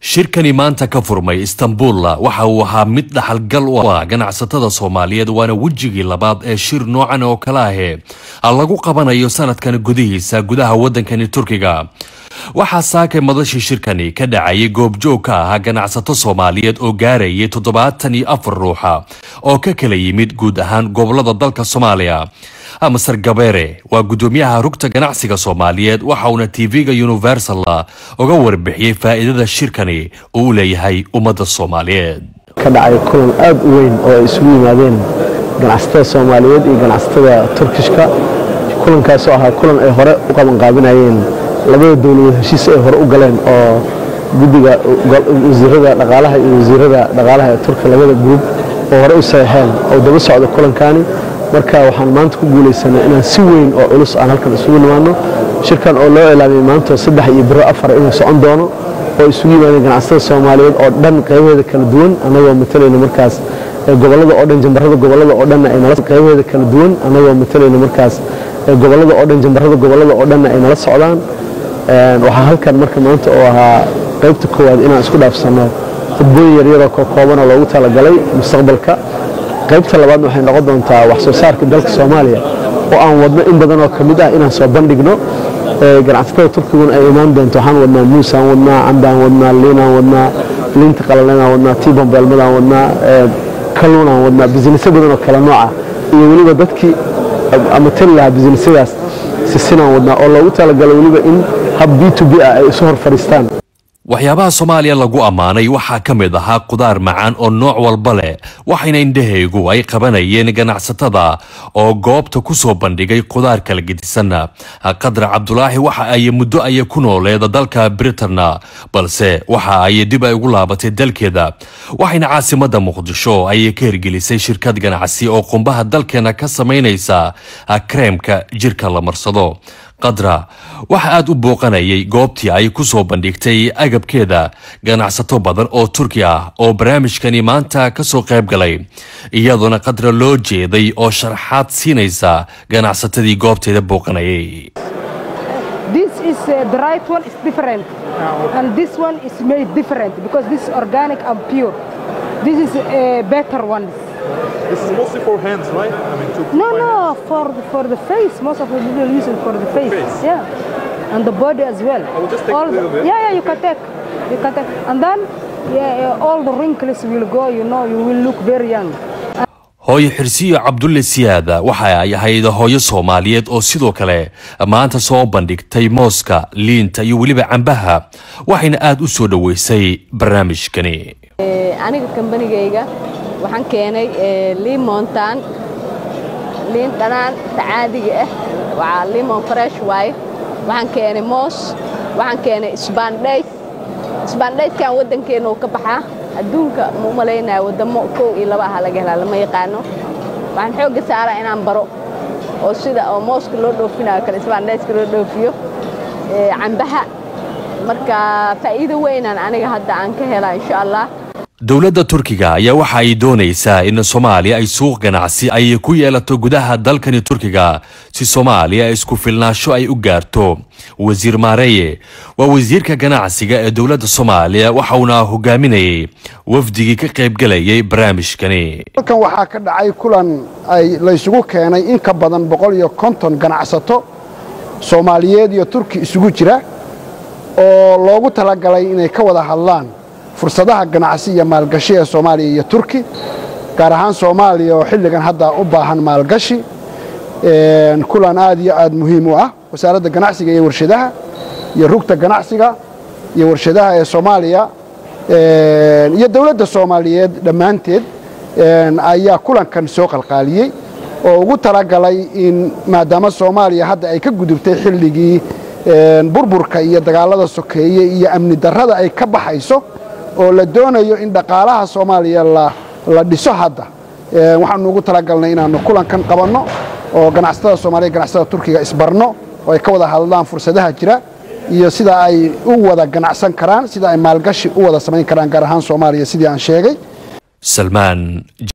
shirkani maanta ka furmay istanbuulla waxa uu ahaa mid dhaxalgal u ah ganacsatada soomaaliyeed waana wejigii labaad ee shir noocan oo kale ahe lagu qabanayo sanadkan gudihiisa gudaha waddankani turkiga waxaa saakay madashii shirkani ka dhacayay goobjoog ka ahaa ganacsato soomaaliyeed oo gaarayay toddobaatan iyo afar ruuxa oo ka kala yimid guud ahaan gobolada dalka soomaaliya masar gabeere waa guddoomiyaha rugta ganacsiga soomaaliyeed waxa uuna tv-ga universal uga warbixiyey faa'iidada shirkani uu u leeyahay ummadda soomaaliyeed ka dhacay kulan aad u weyn oo ay isugu yimaadeen ganacsatada soomaaliyeed iyo ganacsatada turkishka kulankaasoo ahaa kulan ay hore u qabanqaabinayeen labada dowladood heshiis ay hore u galeen oo guddiga wasiirada dhaqaalaha iyo wasiirada dhaqaalaha ee turka labada gruub oo hore u saxeexeen oo daba socda kulankani marka waxaan maanta ku guulaysanay inaan si weyn oo culus aan halkan isugu nimaadno shirkan oo loo ilaamiyey maanta saddex iyo biro afar inuu socon doono oo isugu yimaadeen ganacsatada soomaaliyeed oo dhan qaybaheeda kala duwan annagoo matalayna markaas gobollada oo dhan jambarada gobollada oo dhanna ay nala qaybaheeda kala duwan annagoo matalayna markaas gobollada oo dhan jambarada gobollada oo dhanna ay nala socdaan waxaa halkan marka maanta oo ahaa qaybta koowaad inaan isku dhaafsanno khudbooyin yaryaroo kookoobanoo loogu talagalay mustaqbalka qaybta labaadna waxay noqon doontaa wax soo saarka dalka soomaaliya oo aan wadno in badan oo ka mid ah inaan soo bandhigno ganacsatada turkiguna ay imaan doonto waxaan wadnaa muusaan wadnaa cambaan wadnaa liinaan wadnaa liinta qalalanaan wadnaa tiibambeelmadaan wadnaa kalluunaan wadnaa bisnisyo badan oo kala nooca iyo weliba dadkii ama tali lahaa bisnisyadaas sisinaan wadnaa oo loogu talagalay weliba in hab b to b ah ay isu hor fadhiistaan waxyaabaha soomaaliya lagu ammaanay waxaa ka mid ahaa qudaar macaan oo nooc walba leh waxayna indhahaygu ay qabanayeen ganacsatada oo goobta ku soo bandhigay qudaar kala gedisanna qadra cabdulaahi waxa ay muddo aya ku nooleeda dalka britanna balse waxa ay dib ay ugu laabatay dalkeeda waxayna caasimadda muqdisho ay ka hirgelisay shirkad ganacsi oo qumbaha dalkeena ka samaynaysa kareemka jirka la marsado qadra waxa aad u booqanayay goobtii ay ku soo bandhigtay agabkeeda ganacsato badan oo turki ah oo barnaamijkani maanta ka soo qayb galay iyadoona qadra loo jeeday oo sharaxaad siinaysa ganacsatadii goobteeda booqanayay This is uh, the right one is different, and this one is made different because this is organic and pure. This is a better one. This is mostly for hands, right? I mean, to No, my no, hands. for the, for the face. Most of the people use it for the face. face? Yeah, and the body as well. I will just take all a little the, bit. Yeah, yeah, you can take, you can take, and then yeah, yeah, all the wrinkles will go. You know, you will look very young. hooyo xirsiyo cabdulle siyaada waxa ay ahayd hooyo soomaaliyeed oo sidoo kale maanta soo bandhigtay mooska liinta iyo weliba cambaha waxayna aad u soo dhoweysay barnaamijkani aniga kambanigayga waxaan keenay limontan liin dhanaan tacaadiga ah waa limon fresh waaye waxaan keenay moos waxaan keenay isbaandhayd isbaandhaydkan waddankeenna uu ka baxaa adduunka ma u malaynaya waddamo kow iyo laba aha laga helaa lama yaqaano waxaan xoogga saaraa inaan baro oo sida oo mooska loo dhoofinayo kale isbaandhaydka loo dhoofiyo cambaha marka faa'iido weynaan aniga hadda aan ka helaa insha allah dowladda turkiga ayaa waxa ay doonaysaa in soomaaliya ay suuq ganacsi ay ku yeelato gudaha dalkani turkiga si soomaaliya isku filnaasho ay u gaarto wasiir maareeye waa wasiirka ganacsiga ee dowladda soomaaliya waxa uuna hogaaminayay wafdigii ka qaybgalayay barnaamijkani halkan waxaa ka dhacay kulan ay laysugu keenay in ka badan boqol iyo konton ganacsato soomaaliyeed iyo turki isugu jira oo loogu talagalay inay ka wada hadlaan fursadaha ganacsi iyo maalgashi ee soomaaliya iyo turki gaar ahaan soomaaliya oo xilligan hadda u baahan maalgashi kulan aad iyo aad muhiim u ah wasaaradda ganacsiga iyo warshadaha iyo rugta ganacsiga iyo warshadaha ee soomaaliya iyo dowladda soomaaliyeed dhammaanteed ayaa kulankan soo qalqaaliyey oo ugu talagalay in maadaama soomaaliya hadda ay ka gudubtay xilligii burburka iyo dagaalada sokeeye iyo amni darrada ay ka baxayso oo la doonayo in dhaqaalaha soomaaliya la dhiso hadda waxaanu ugu talagalnay inaannu kulankan qabanno oo ganacsatada soomaaliya ganacsatada turkiga isbarno oo ay ka wada hadlaan fursadaha jira iyo sida ay u wada ganacsan karaan sida ay maalgashi u wada samayn karaan gaar ahaan soomaaliya sidii aan sheegay salmaan